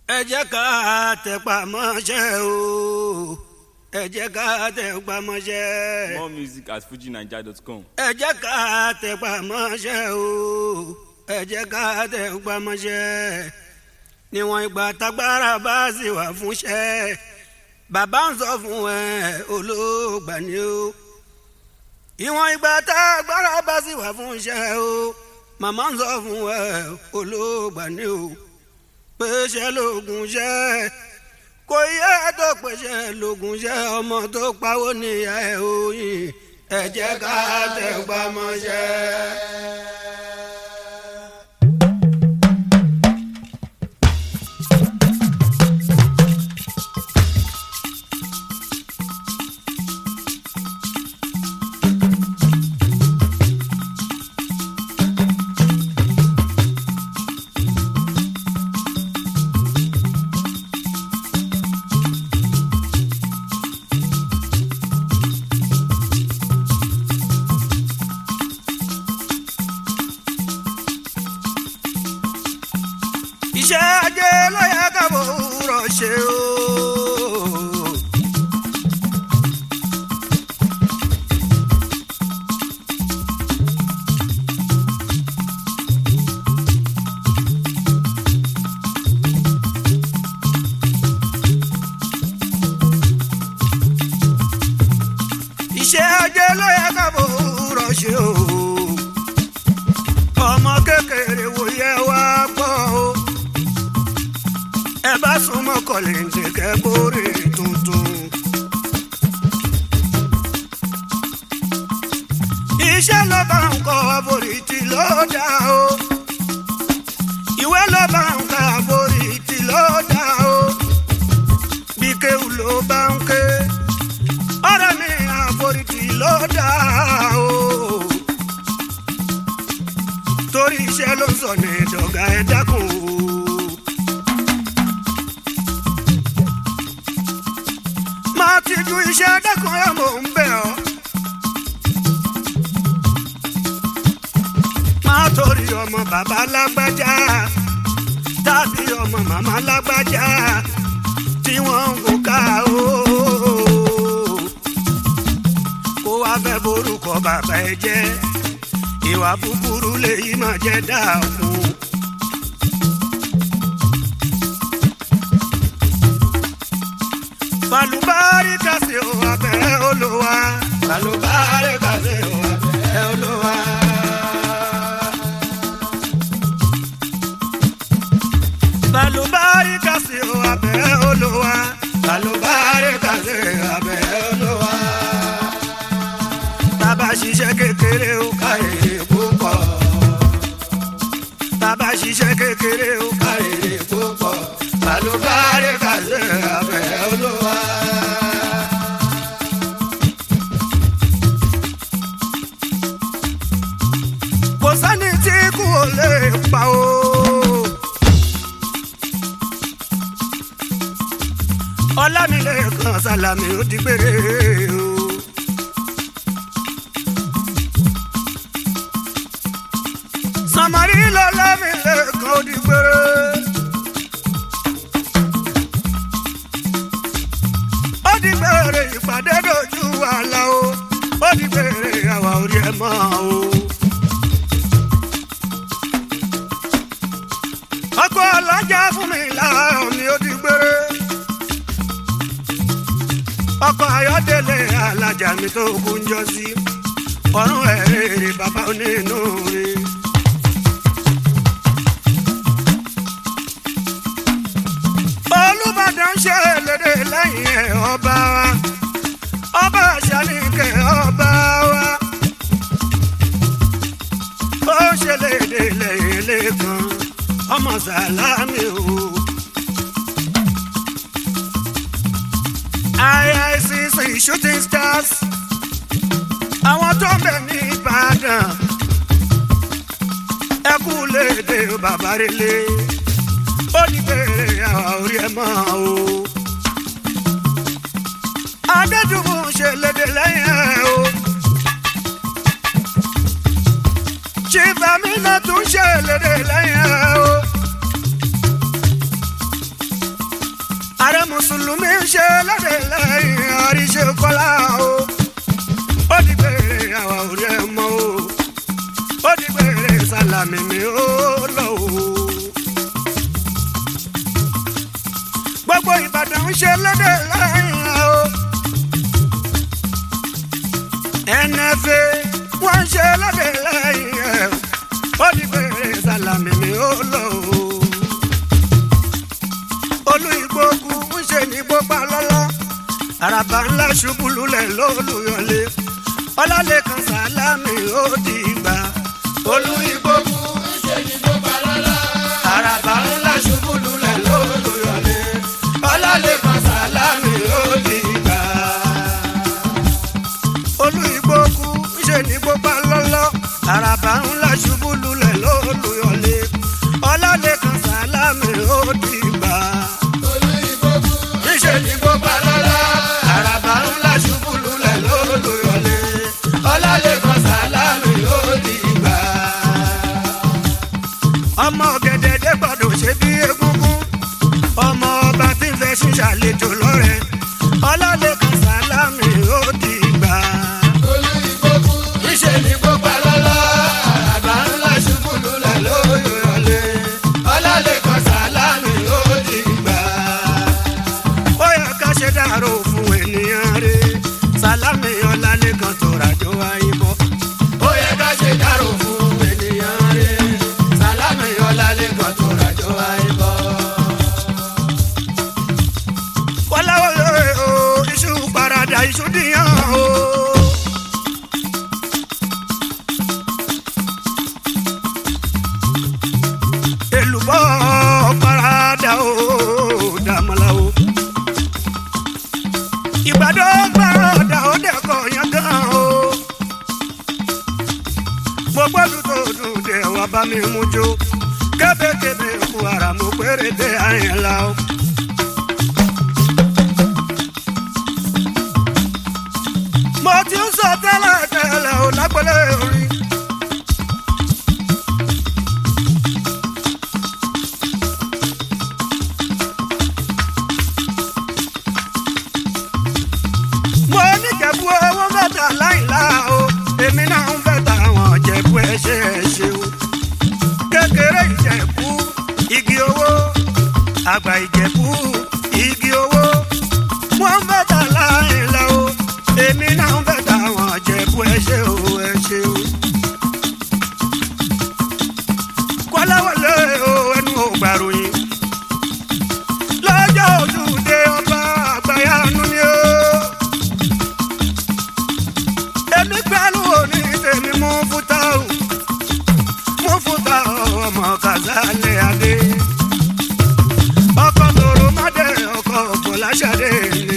ẹ jẹ́ ká tẹpá mọ́ṣẹ́ o ẹ jẹ́ ká tẹpá mọ́ṣẹ́ More music at fujinaija.com. ẹ jẹ́ ká tẹpá mọ́ṣẹ́ o ẹ jẹ́ ká tẹpá mọ́ṣẹ́ níwọ̀n ìgbà tágbára bá sì wà fúnṣẹ́ bàbá ń sọ fún ẹ olóògbà ni o ìwọ̀n ìgbà tágbára bá sì wà fúnṣẹ́ o màmá ń sọ fún ẹ olóògbà ni o pèsè lóògùn ṣẹ́ kò yẹ tó pèsè lóògùn ṣẹ́ ọmọ tó pawó níyà ẹ̀ òyìn ẹ jẹ́ ká tẹpá mọ́ṣẹ́. iṣẹ́ ajé ló yẹ ká bòrò ṣe o. iṣẹ́ ajé ló yẹ ká bòrò ṣe o. ọmọ kékeré wo yẹ wá gbọ́ o ẹ bá súnmọ́ kọ́lẹ́ǹtì kẹ́kọ̀ọ́rẹ́ tuntun. iṣẹ́ ló bá ń kọ́ àforítì ló dá o. ìwé ló bá ń kọ́ àforítì ló dá o. bí kéwù ló bá ń ké. ọ̀rẹ́ mi àforítì ló dá o. torí iṣẹ́ ló sọ ní ìdọ̀gá ẹ̀ dákun o. máa ti ju iṣẹ́ dẹ́kun ẹ̀ mò ń bẹ̀ ọ́. máa torí ọmọ bàbá lágbájá tàbí ọmọ màmá lágbájá tí wọ́n ń wò ká o. kó wá fẹ́ borúkọ bàbá ẹ jẹ́ ìwà búburú lèyí máa jẹ́ dáàkú. balubari kasi o abẹ olúwa. balubari kasi o abẹ olúwa. balubari kasi o abẹ olúwa. balubari kasi o abẹ olúwa. bàbá ṣiṣẹ́ kékeré o ká èrè púpọ̀. bàbá ṣiṣẹ́ kékeré o ká èrè púpọ̀. balubari kasi o abẹ olúwa. kò sẹ́ni tí kú ò lè pa o. ọlámilẹ́kan sálámì ó di gbére o. sàmárì lọ́lámilẹ́kan ó di gbére. ó di gbére ìpàdé dojú àlà o. ó di gbére àwa orí ẹ̀ mọ́ o. ọkọ alájà fún mi láàrọ mi ó di gbére. ọkọ ayọ́dẹ̀lẹ̀ alájà mi tó kú ń jọ sí. ọ̀run ẹ̀rẹ̀ bàbá onínú rẹ̀. olùbàdàn ṣe lédè lẹ́yìn ẹ̀ ọba wa. ọba àṣàlìkẹ́ ọba wa. ó ṣe lédè lẹ́yìn lẹ́kan ọmọ sàlámì o. IICC shooting stars àwọn tó ń bẹ̀ ní Ìbàdàn ẹ kú léde bàbá relé ó ní bèrè àwọn orí ẹ mọ́ o. Adédùnmù ṣe léde lẹ́yìn ẹ̀ o. Chief Amina tún ṣe léde lẹ́yìn ẹ̀ o. ààrẹ mùsùlùmí ń ṣe lóde lẹ́yìn àríṣe kọ́lá o ó di gbére àwa ò rí ẹ mọ́ o ó di gbére sálámì mi ó lọ o. gbogbo ìbàdàn ń ṣe lóde lẹ́yìn o nfa wọ́n ń ṣe lóde lẹ́yìn ẹ̀ ó di gbére sálámì mi ó lọ o olú ìgbógun ń ṣe ní gbópa lọ́lọ́ àràbà ńlá ṣubú lulẹ̀ lólùyọlé ọlálẹ́kan sálámì ó di gbà. olú ìgbógun ń ṣe ní gbópa lọ́lọ́ àràbà ńlá ṣubú lulẹ̀ lólùyọlé ọlálẹ́kan sálámì ó di gbà. olú ìgbógun ń ṣe ní gbópa lọ́lọ́ àràbà ńlá ṣubú lulẹ̀ lólùyọlé ọlálẹ́kan sálámì ó di gbà níṣẹ́ ní gbogbo lọ́lá àràbà ńlá ṣubú lulẹ̀ lólùyọlé ọlálẹ́kan sálámì ó di gbà. ọmọ gẹ̀dẹ̀ dé gbọ́dọ̀ ṣe bí egúngún ọmọ ọba tí ń fẹ́ ṣíṣàlejò lọ́rẹ̀ ọlálẹ́kan sálámì ó di gbà. níṣẹ́ ní gbogbo lọ́lá àràbà ńlá ṣubú lulẹ̀ lólùyọlé ọlálẹ́kan sálámì ó di gbà ó yẹ ká ṣe dàrú fún ènìyàn rè sálámì ọlálẹ́kan tó ràjò àyíbọ̀. ó yẹ ká ṣe dàrú fún ènìyàn rè sálámì ọlálẹ́kan tó ràjò àyíbọ̀. wọ́láwọ́ lóore o iṣu parada iṣu dìyàn o. èlùbọ́ parada o dàmọ́lá o ìgbàdo gbàrọ̀dà ó dẹ̀kọ̀ yẹn gan o. mo gbọ́dọ̀ tó dùn dé wá bá mi mú jó kébékébé kú ara mo péré dé àyìn la o. mo ti ń sọ tẹ́lẹ̀ tẹ́lẹ̀ o lágbọ́lé orin. mo ní jẹ̀bú owó mẹ́ta láìlá o èmi náà ń fẹ́ tàwọn jẹ̀bú ẹ ṣe ẹ ṣe o kékeré ìjẹ̀bú igi owó àgbà ìjẹ̀bú igi owó wọ́n ń fẹ́ tà láìlá o èmi náà ń fẹ́ tàwọn jẹ̀bú ẹ ṣe o ẹ ṣe o. kọ́láwọlé o ẹnu ò gbàròyìn lọ́jọ́ ojúde ọba àgbáyanu ni o èmi pẹ̀lú òní tèmi mú fúta o mú fúta ọmọ kàzálẹ̀ adé ọkọ̀ tòrò mádé ọkọ̀ bọ̀láṣadé ni.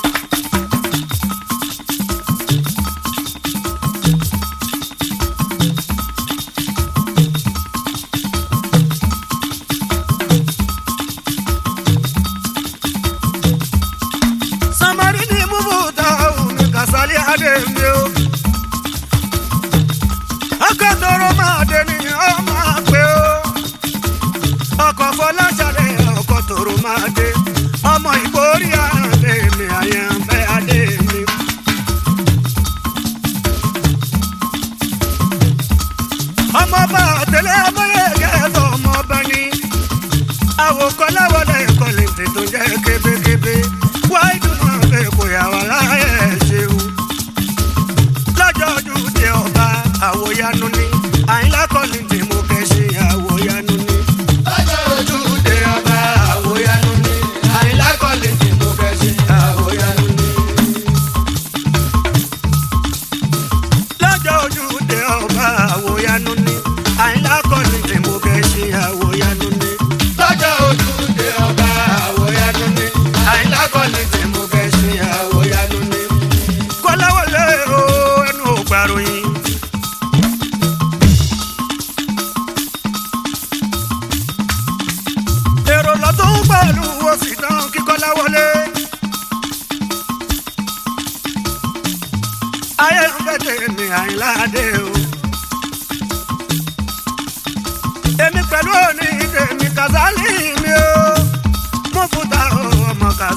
samari ni mú fúta o ní kàzálẹ̀ adé mi o ọkọ̀ tọrọ máa dé ní ọ máa pé o ọkọ̀ fọláṣadé ọkọ̀ tọrọ máa dé ọmọ ìgbórí àdé mi àyànfẹ́ adé mi. ọmọọba àtẹlẹ ọmọlẹ́gẹ́ ẹ̀fọ́ ọmọọba ni àwòkọ́ láwọlé ìkọlẹ̀ tètò jẹ́ kébékébé wáyé dùn náà fẹ́ kó yà wá láyé ẹ̀ ṣeun lọ́jọ́ ọdún tẹ ọba àwòyanu ni àyìnlá kọ́ni tí mo kẹ́ ṣe àwòyanu ni. lọ́jọ́ ọdún tẹ ọba àwòyanu ni àyìnlá kọ́ni tí mo kẹ́ ṣe àwòyanu ni. lọ́jọ́ ọdún tẹ ọba àwòyanu ni àyìnlá kọ́ni tí mo kẹ́ ṣe àwòyanu ni. lọ́jọ́ ọdún tẹ ọba àwòyanu ni àyìnlá kọ́ni tí mo kẹ́ ṣe àwòyanu ni. kọ́láwọlé o ẹnu ò gbàròyìn. èrò lọ́tún pẹ̀lú òsì tán kíkọ́lá wọlé. ayé ń fẹ́ tèmi àyìnláde o. èmi pẹ̀lú òní tèmi kàzálì mi o. mo fúta o ọmọ kàzálì.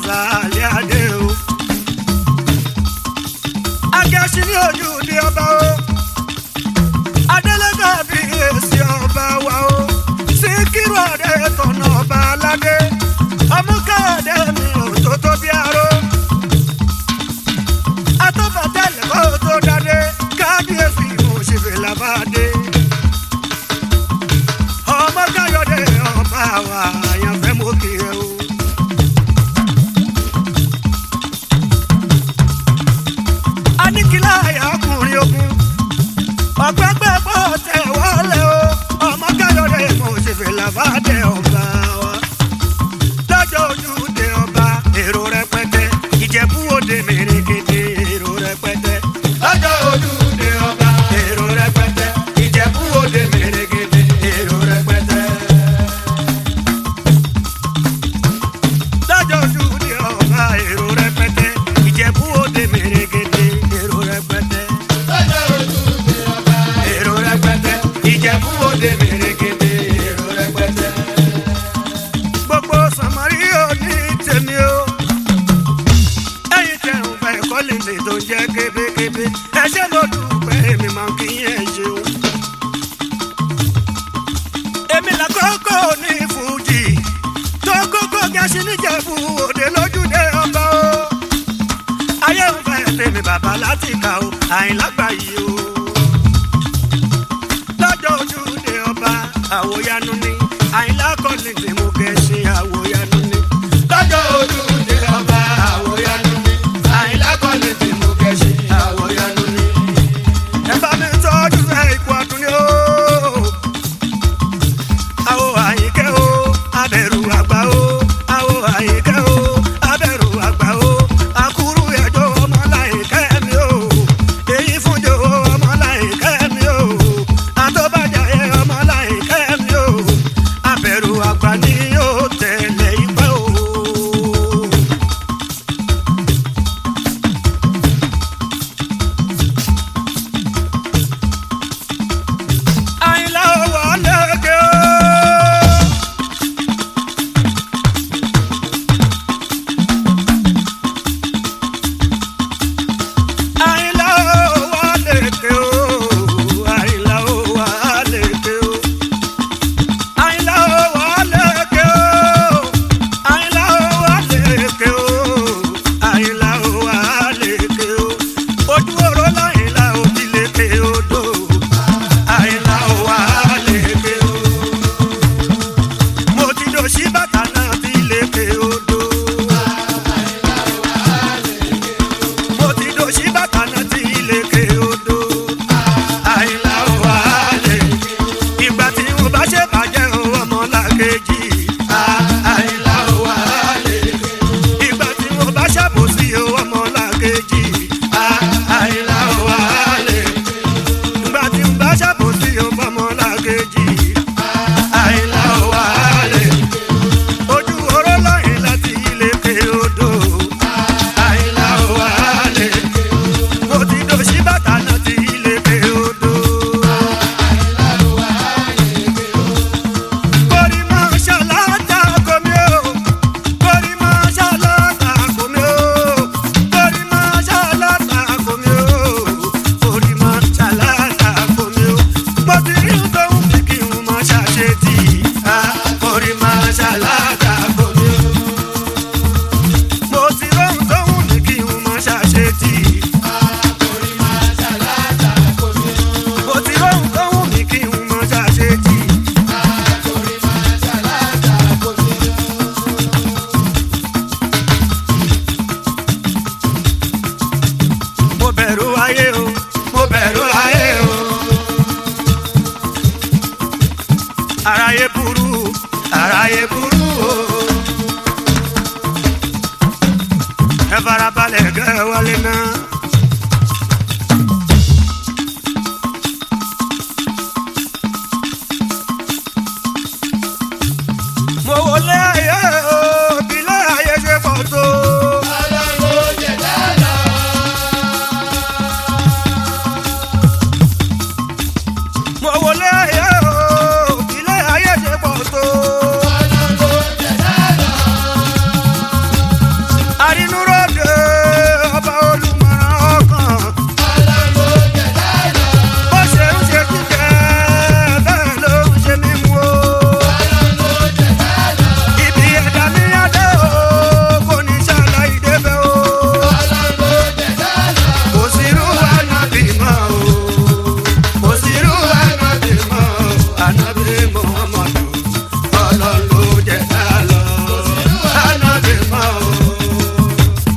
kọ́lìntì tó ń jẹ́ kébékébé ẹ ṣe mo dúpẹ́ mi máa kí yẹn ṣeun. èmi làkọ́kọ́ ní fújì tó kókó gẹ̀ẹ́sì níjẹ̀bú òde lójúde ọba o. ayé ń fẹ́ tèmi bàbá láti kà o àìlágbà yìí o. lọ́jọ́ ojúde ọba àwòyanu ni àìlá kọ́lìntì mú gẹ̀ẹ́sì àwòyanu ni. lọ́jọ́ ojúde ọba àwòyanu ni àìlá kọ́lìntì mú gẹ̀ẹ́sì àwòyanu ni. ẹ bá mi tọ́jú ẹ ikú ọdún ni o àwọ àyíkẹ́ o abẹ̀rù àgbà o àwọ àyíkẹ́ o abẹ̀rù àgbà o àkúrú ẹjọ́ ọmọláyíkẹ́ mi o èyí fúnjọ ọmọláyíkẹ́ mi o àtọ́bàjá ẹ ọmọláyíkẹ́ mi o abẹ̀rù àgbà ni yóò tẹ̀lé ìpẹ́ o. àyìnlá owó lẹ́gẹ̀ẹ́ o. àyìnlá owó lẹ́gẹ̀ẹ́ o. àyìnlá owó lẹ́gẹ̀ẹ́ o. àyìnlá owó lẹ́gẹ̀ẹ́ o. àyìnlá owó lẹ́gẹ̀ẹ́ o. àyìnlá owó lẹ́gẹ̀ẹ́ o. ojú oró láyìnlá òbí lẹ́gẹ̀ẹ́ odò. àyìnlá owó lẹ́gẹ̀ẹ́ o. mo ti dò sí bàtà náà bí lẹ́gẹ̀ẹ́ odò. mo ti dò sí bàtà náà tí ìlẹ̀kẹ̀ odò. àìlà wà lè ìgbà tí mo bá ṣe bàjẹ́ o ọmọ làkejì. àìlà wà lè ìgbà tí mo bá ṣàbòsí o ọmọ làkejì. àìlà wà lè ìgbà tí mo bá ṣàbòsí o ọmọ làkejì. àìlà wà lè ojú oró lọ́yìn láti ìlẹ̀kẹ̀ odò. àìlà wà lè mo ti dò sí bàtà náà ti ilé pé odò. Kórì máa ṣàlàtà kòmí o, kórì máa ṣàlàtà kòmí o, kórì máa ṣàlàtà kòmí o, kórì máa ṣàlàtà kòmí o. Mo ti rí tóun bí kí n máa ṣàṣetì, kórì máa ṣàlàtà kòmí o. Mo ti rí tóun bí kí n máa ṣàṣetì. Mo ti róhùn tó wù mí kí n mọ ṣàṣetì. Mo bẹ̀rù ayé o, mo bẹ̀rù ayé o. Aráyé burú, aráyé burú o. Ẹ farabalẹ̀ kẹ́ ẹ wọlé náà. mo wọlé ayé o bílẹ̀ ayé ṣe pọ̀ tó. mo wọlé ayé o bílẹ̀ ayé ṣe pọ̀ tó. àrínúròdè ọba olùmọ̀ràn ọkàn. bó ṣe ń ṣe jíjẹ bẹ́ẹ̀ ló ń ṣe mímú o. Ibi ẹ̀dá ní adé o, kò ní ṣàlàyé débẹ̀ o. Kò sí irú ànábì mọ́ o. Kò sí irú ànábì mọ́ o. Ànábì Muhammadu, Ọlọ́run ló jẹ́ ká lọ. Ànábì mọ́ o.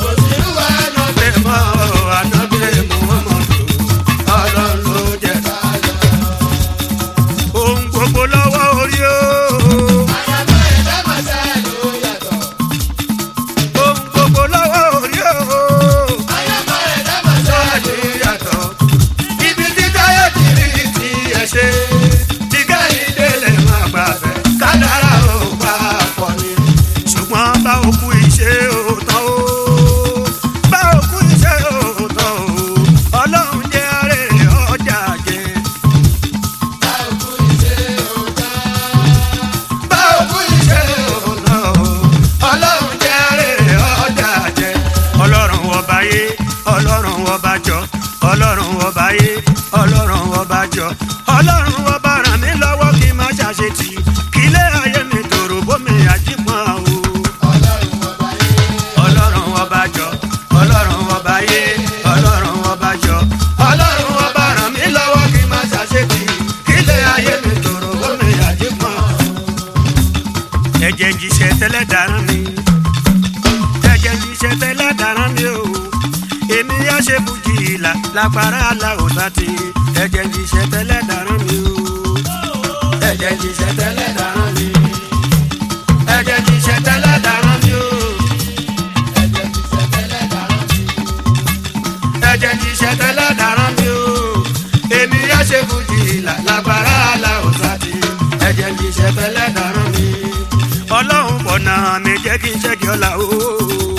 ọba jọ ọlọ́run ọba yé ọlọ́run ọba jọ ọlọ́run ọba ràn mí lọ́wọ́ kí n má ṣàṣetì kílé ayé mi tòrò bómi àjípọn o ọlọ́run ọba jọ ọlọ́run ọba yé ọlọ́run ọba jọ ọlọ́run ọba ràn mí lọ́wọ́ kí n má ṣàṣetì kílé ayé mi tòrò bómi àjípọn ẹ̀jẹ̀ jíṣẹ́ tẹ́lẹ̀ dáná mi ẹ̀jẹ̀ jíṣẹ́ tẹ́lẹ̀ dáná mi o èmi yá ṣe fújì ìlà lágbára aláwòsá ti ẹ̀jẹ̀ jíṣẹ́ tẹ́lẹ̀ dáná mi o ẹ̀jẹ̀ jíṣẹ́ tẹ́lẹ̀ dáná mi ẹ̀jẹ̀ jíṣẹ́ tẹ́lẹ̀ dáná mi o ẹ̀jẹ̀ jíṣẹ́ tẹ́lẹ̀ dáná mi o èmi yá ṣe fújì ìlà lágbára aláwòsá ti ẹ̀jẹ̀ jíṣẹ́ tẹ́lẹ̀ dáná mi ọlọ́run bọ̀nà mi jẹ́ kí n ṣẹ́gi ọ̀la o.